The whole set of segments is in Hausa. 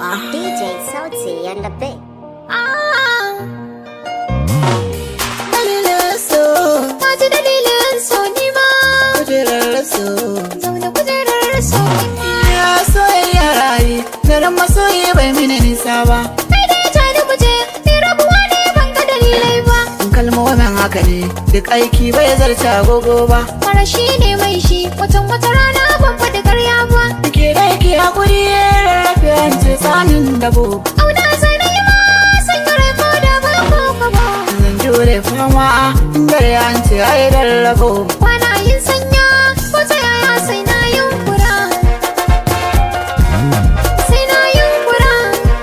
DJ Sauti and the bit. Dalilin so, Na ji dalilin so ni ma kujerar so. zaune kujerar so Ya soyayya rayu, daren masoyi bai mini nisa ba. kai dai ta da kuje ni rabuwa ne ban ga dalilai ba Kalmomin haka ne, duk aiki bai zarce agogo ba. mara shi ne mai shi watan wata rana ban faɗi karya ba Ke da yake hakuri rarrafe an ce tsanin dabo. auna sai na yi ma sanya rai ko da ba ko ka ba Zan jure fama dare an ce ai rarrabo. kwana yin sanya ko ta yaya sai na yunkura sai na yunkura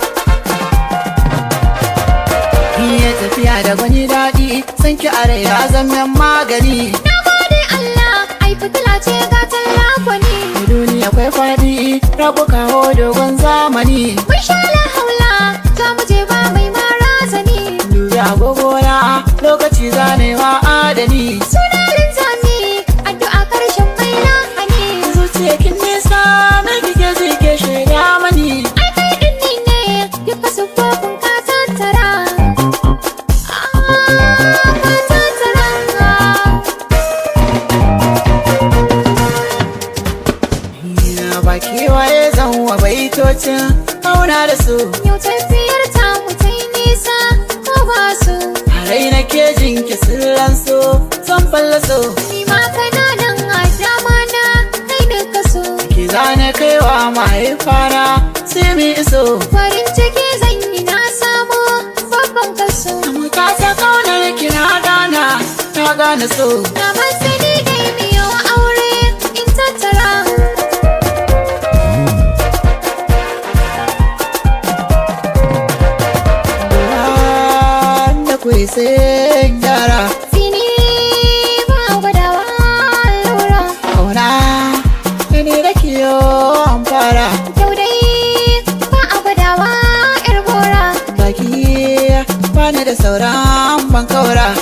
Iya tafiya da gwani daɗi, san ki a rai ya zama magani. na gode Allah ai fitila ce ga tallafoni Duniya akwai faɗi, rabu kawo dogon zamani. mun sha la haula za mu je ba mai mara zani Dubi agogona lokaci zanewa adani. suna linzami addu'a karshen mai lahani Zuciya kin nisa na kike ji ke shaida mani. ai kai din ni ne duka sufofin ka tattara Ah, ka tattara Ya ba kewaye zan wa baitocin auna da su. yau tafiyar ta mu ta yi nisa ko ba su A rai na ke jinki sirran so, son fallaso. ni ma kana nan a dama na kai duka so Ki zane kaiwa mahaifana sai mu iso. farin ciki zan yi na samu babban kaso Mu ta ta kaunar kina gana, ta gane so. na masani dai biyo aure in tattara Wanda kuwa sai gyara. Sini ba gwadawa lura Kauna, da ni da kiyo an fara. Yau dai ba a gwadawa yar gora Baki bani da sauran ban kaura.